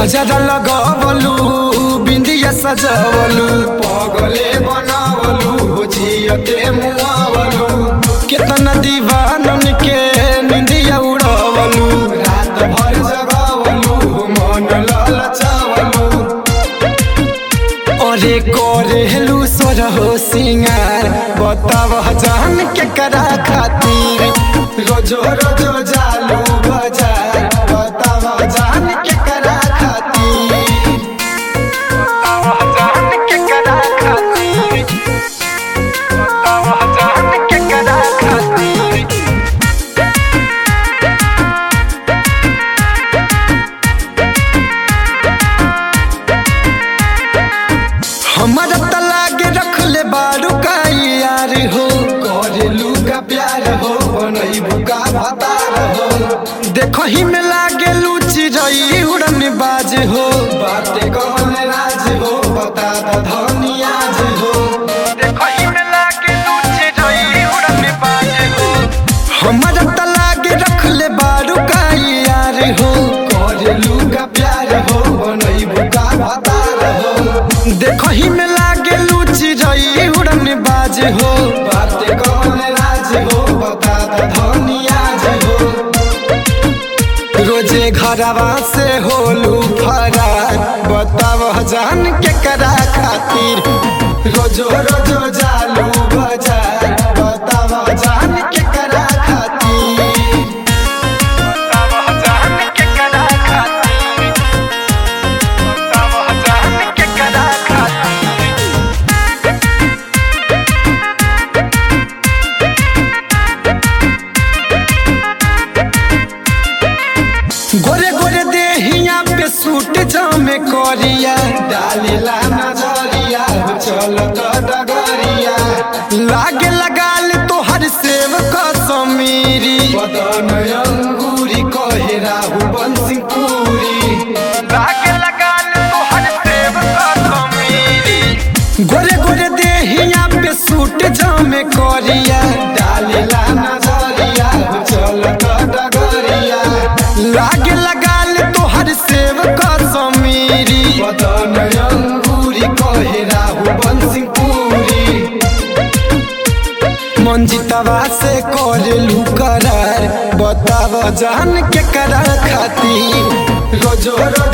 गजरा लगवलू बिंदिया सजवलू पगले बनावलू जियते मुआवलू केतना दीवानन के निंदिया उड़वलू रात भर जगवलू मन ललचावलू अरे करेलू सोरहो सिंगार बताव जान के करा खातिर रोजो रोजो जालू बाजार बताव जान के करा खातिर बताव जान के करा खातिर बताव जान के करा खातिर हमारा तलाक रख ले बारू का यार हो करेलू का प्यार हो बनैबू का भतार हो देखो ही में लागे लूची रही उड़न बाज हो बाते कौन राज हो बता द धनियाज हो देखो ही में लागे लूची रही उड़न बाज हो हमारा तलाक रख ले बारू का यार हो करेलू का प्यार हो बनैबू का भतार हो देखो ही में लागे लूची रही उड़न बाज हो बाते कौन राज हो बता द धनियाज हो रोजे घरवा से होलू फरार बताव जान के करा खातिर रोजो रोजो जालू बाजार बताव जान के करा खातिर बताव जान के करा खातिर बताव जान के करा खातिर गोरे गोरे देहिया पे सूट जामे करिया डालीला नजरिया चल डगरिया लागे लगाल तोहर सेव कसमीरी बदन अंगूरी कहे राहु बंसी पूरी लागे लगाल तोहर सेव कसमीरी गोरे गोरे देहिया पे सूट जामे करिया डालीला नजरिया चल डगरिया लागे लगाल तोहर सेव कसमीरी बदन अंगूरी कहे राहु बंसी पूरी मंजितवा से करेलू करार बताव जान के करा खातिर रोजो रोज